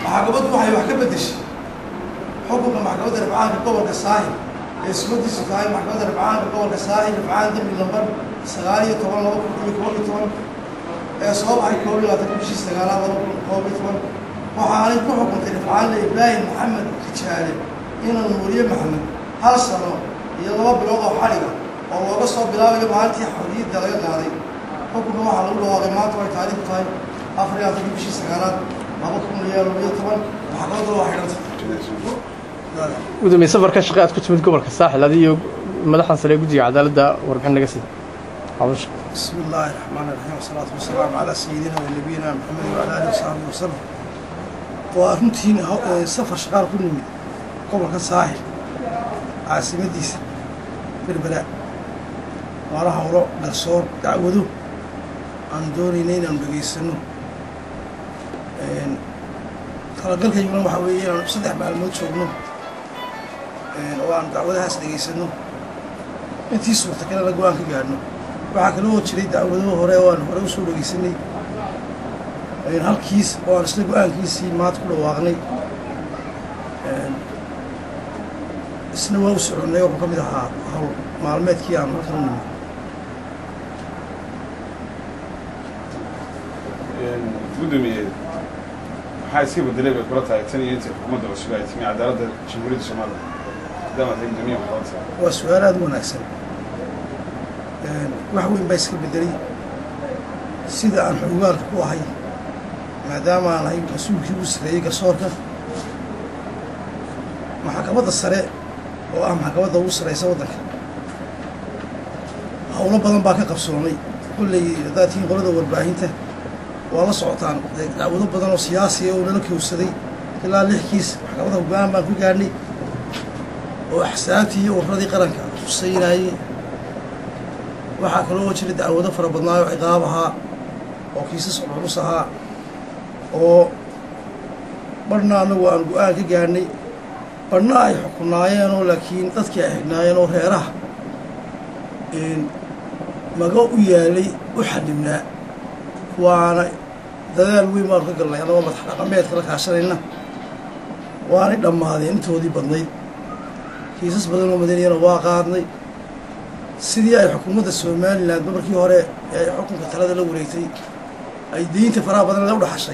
maxkamaddu waxay wax ka beddeshay xukunka maxkamadda rafcaanka gobolka saaxil ee sumadiisu tahay maxkamadda rafcaanka gobolka saaxil rafcaan dembi lambar sagaal iyo toban laba kun iyo koob iyo toban ee soo baxay koob iyo labaatan bishii sagaalaad laba kun koob iyo toban waxaanay ku xukuntay rafcaanle ibraahim maxamed rijaale inuu nuuriye maxamed hal sano iyo laba bilood oo xadhiga oo looga soo bilaabayo maalintii xorriyadda laga qaaday xukunka waxaa lagu dhawaaqay maanta way taariikhdu tahay afar iyo labaatan bishii sagaalaad laba kun iyo laba iyo toban maxkamadda waa xidhantay gudoomiye safarka shaqe aad ku timid gobolka saaxil adiyo madaxdan sare ee guddiga cadaaladda warbixin naga sida hawsha بسم الله الرحمن الرحيم والصلاة والسلام على سيدنا ونبينا محمد وعلى آله وصحبه وسلم وأرنتين سفر شغال كل من قبل كساحل عاصمتيس بالبلاء وراها وراء قرصور دعوذو عن دوري نين عن بقيسنو talagalka yimna waxaa weeye inaan saddex maalmood joogno oo aan dacwadahaas dhegaysano intii suurta kalena go-aan ka gaadhno waxaa kaloo jiray dacwado hore oo aan hore usoo dhegeysanay halkiis oo aan isla go-aankiisii maad ku dhawaaqnay isna waa u soconnay wuxuu ka mid ahaa hawl maalmeedkii aan halkan u nimid gudoomiye maxaa iska bedelay bay kula tahay tan iyo intii xukuumadda cusub ay timi cadaaladda jamhuuriyadda soomaaliya maadaama tahay gudoomiye xukuumadda waa su-aal aada u wanaagsan wax weyn baa iska bedelay sida aan xogaalka ku ahay maadaama aan ahay mas-uulkii u sareeyey garsoorka maxkamadda sare oo ah maxkamadda ugu sareysa waddanka howlo badan baa ka qabsoomay kolley haddaad tihiin qolada warbaahinta waa la socotaan dacwado badan oo siyaasiya oo nala kowsaday ilaa lix kiis maxkamadda go-aan baan ku gaadhnay oo axsaabtii iyo warradii qaranka huseynayey waxaa kaloo jira dacwado fara badnaayo ciqaab ahaa oo kiisas culus ahaa oo barhna annagu aan go-aan ka gaadhnay barhna ay xukunaayeenoo laakiin dadkii ay xidhnaayeen oo reeraha maga u yaalay u xadhibnaa waana dadaal weyn baanu ka galnay annagoo madax dhaqameedka la kaashanayna waanay dhammaadeen intoodii badnayd kiisas badan oo madaniyana waa qaadnay sidii ay xukuumadda somalilan markii hore ee xukunka talada la wareegtay ay deynta faraha badan la udhaxashay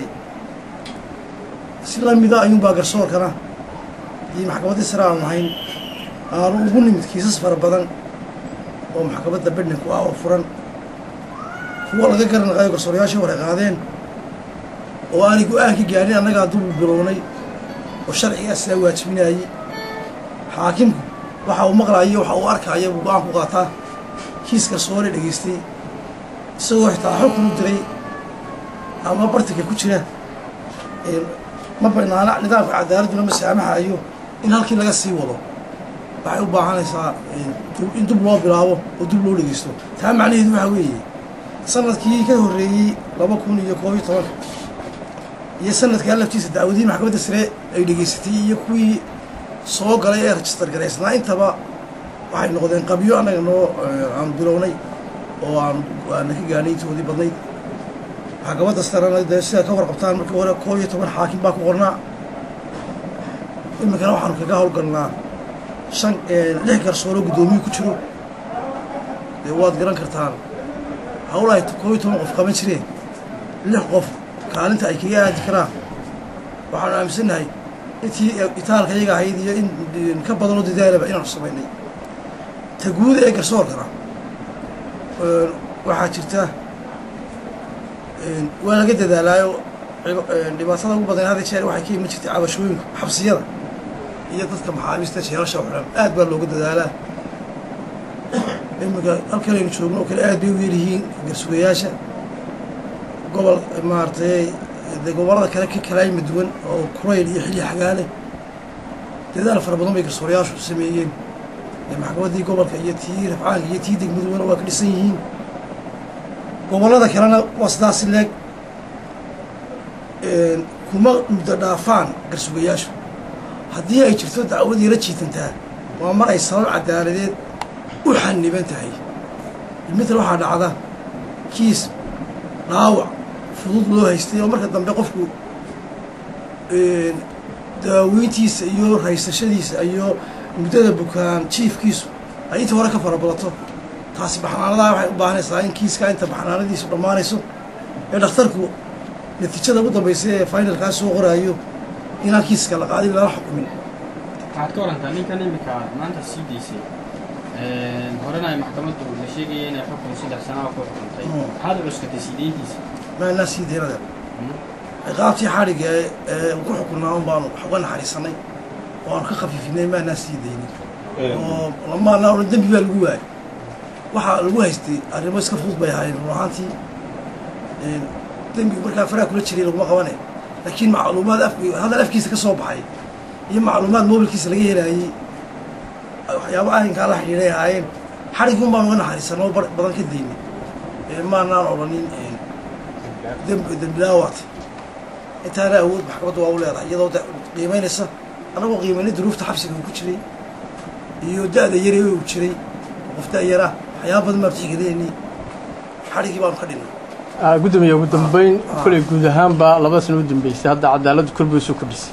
si lamida ayuunbaa garsoorkana iyo maxkamaddii sare aanu ahayn aanu ugu nimid kiisas fara badan oo maxkamadda bedhinku ah oo furan kuwa laga garanaqayo garsoorayaashii hore qaadeen oo aanay go-aan ka gaadhin annagaa dubu bilownay oo sharcigaasaa waajibinayey xaakimku waxa uu maqlaayo waxa uu arkaayo buu go-aan ku qaataa kiis garsoore dhegaystay isagoo xitaa xukun u diray ama bartika ku jira ma banaana nidaamka cadaaladduna ma saamaxayo in halkii laga sii wado waxay u baahanaysaa in dub loo bilaabo oo dub loo dhegeysto taa macnaheedu waxaa weeye sanadkii ka horreeyey laba kun iyo koob iyo tobanka iyo sanadkaa laftiisa dacwadihii maxkamadda sare ay dhegaysatay iyo kuwii soo galay ee rajistar garaysnaa intaba waxay noqdeen qabyo annaga noo aan bilownay oo aan aana ka gaadhay intoodii badnayd maxkamadda sarena dee sidaa ka warqabtaan markii hore koob iyo toban xaakim baa ku qornaa iminkana waxaanu kaga howlgalnaa shan lix garsooroo guddoomiye ku jiro dee waad garan kartaan hawl ay koob iyo toban qof qaban jireen lix qof kaalinta ay kaga aadi karaan waxaanu aaminsannahay intii itaalka iyaga ahayd iyo in ka badanoo dadaalaba inaanu samaynay ta guuda ee garsoorkana waxaa jirta waa laga dadaalaayo dhibaatada ugu badan hada jeer waxay ka iman jirtay cabashooyinku xabsiyada iyo dadka maxaabiista jeelasha xidhan aad baa looga dadaalaa iminka halkan aynu joogno oo kale aad bay u yaryihiin garsugayaasha gobol maaragtay de gobollada kale ka kalaayma duwan oo kurayl iyo xilli xagaale dadaal fara badan bay garsoorayaashu sameeyeen maxkamaddii gobolka iyo tii rafcaanka iyo tii degmaduwana waa ka dhisan yihiin gobollada kalena waa sidaasi leeg kuma muddo dhaafaan garsugayaashu haddii ay jirto dacwadii la jiitantaa waa mar ay sabab cadaaladeed u xaniban tahay mital waxaa dhacda kiis dhaawac fudud loo haystay oo marka dambe qofku daaweyntiisa iyo raysashadiisa iyo muddada bukaan jiifkiisu ay inta hore ka farabadato taasi baxnaanadaha waxay u baahanaysaa in kiiskaa inta baxnaanadiisu dhammaanayso ee dhakhtarku natiijada ugu dambaysa ee finalkaa soo qoraayo inaan kiiska la qaadin lala xukumin waxaad ka warantaa ninkan imika maanta sii daysay horena ay maxkamaddu la sheegaya inay xukun saddex sanaa ku xukuntay maxaad u cuskatay sii deyntiisa maanaa sii deynada ciqaabtii xadhigga ee ku xukunnaa un baanu wax uga naxariisanay oo aanu ka khafiifinay maanaa sii deynin oo lamaanaa odhan dembi baa lagu waayay waxaa lagu haystay arrimo iska fudud bay ahaayeen run ahaantii dembigu markaa faraha kula jiray laguma qabane laakiin macluumaad af hadal afkiisa ka soo baxay iyo macluumaad mobilkiisa laga helaayey waxyaaba arrinkaa la xidhiidhay ahaayeen xadhigii un baan uga naxariisanay oo badan ka daynay maanaan odhanin dembilaawaat intaana awood maxkamadda waa u leedahay iyadoo qiimaynaysa annagoo qiimaynay duruufta xabsiga uu ku jiray iyo da-da yare uu jiray qof da-yara waxyaaba badan baan tixgelinayni xadhigii baanu ka dhinnay gudoomiye ugu dambeyn koley guud ahaanba labada sano u dambeysay hadda cadaaladdu korbay soo kordhisay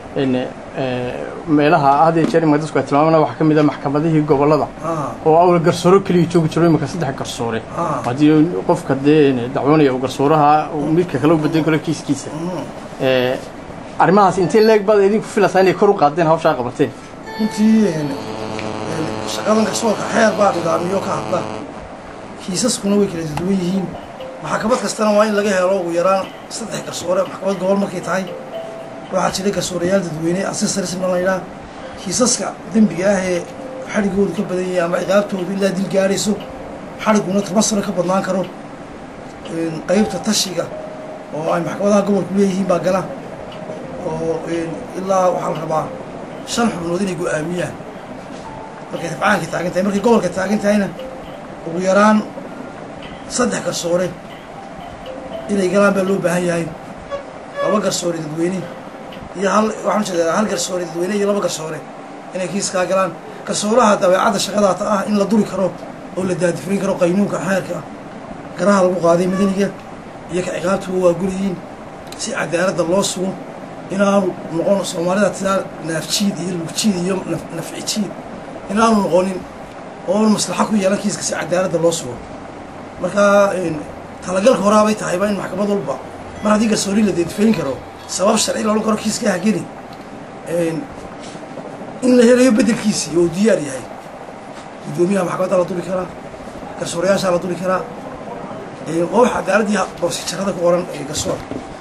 meelaha had iyo jeer imika dadku ay tilmaamana waxaa ka mid a maxkamadihii gobollada oo awal garsooro keliya joogi jiro imika saddex garsoore haddii qofka dee dacwoonaya uu garsooraha midka kale u bedan karo kiiskiisa arrimahaas intee leeg baad idinku filaysaa inay kor u qaadeen hawshaa qabateen runtii shaqadan garsoorka xeer baa nidaamiyo ka hadla kiisaskuna way kala duwan yihiin maxkamad kastana waa in laga helo ugu yaraan saddex garsoore maxkamad gobol markay tahay waxaa jiray garsoorayaal dadweyne asesarism la yidhaha kiisaska dembiga ah ee xadhigoodu ka badan yahay ama ciqaabtoodu ilaa dil gaadhayso xadhiguna toban sano ka badnaan karo qeybta tashiga oo ay maxkamadaha gobolku leeyihiin baa gala oo ilaa waxaa la rabaa shan xubnood inay go-aamiyaan markay rafcaanka taagan tahay markay gobolka taagan tahayna ugu yaraan saddex garsoore inay galaan baa loo baahan yahay laba garsoore dadweyne iyo hal waxaan ujeedaa hal garsoore dadweyne iyo laba garsoore inay kiiskaa galaan garsooraha dabeecadda shaqadaata ah in la duri karo oo la daadifurin karo qaynuunka xeerka garaha lagu qaaday madaniga iyo ka ciqaabtuba waa guriyiin si cadaaladda loo sugo inaanu noqon soomaalida tidaa naafjiid iyo lugjiid iyo nafcijiid inaanu noqonin oo maslaxa ku yeelan kiiska si cadaaladda loo sugo markaa talagalka horaabay tahayba in maxkamad walba mar haddii garsoori la deedfayn karo sabab sharci la odhan karo kiiska hageli in la helayo beddelkiisii oo diyaar yahay guddoomiyaha maxkamadda la duri karaa garsoorayaashaa la duri karaa waa wax cadaaladdii boosijarada ku qoran garsoor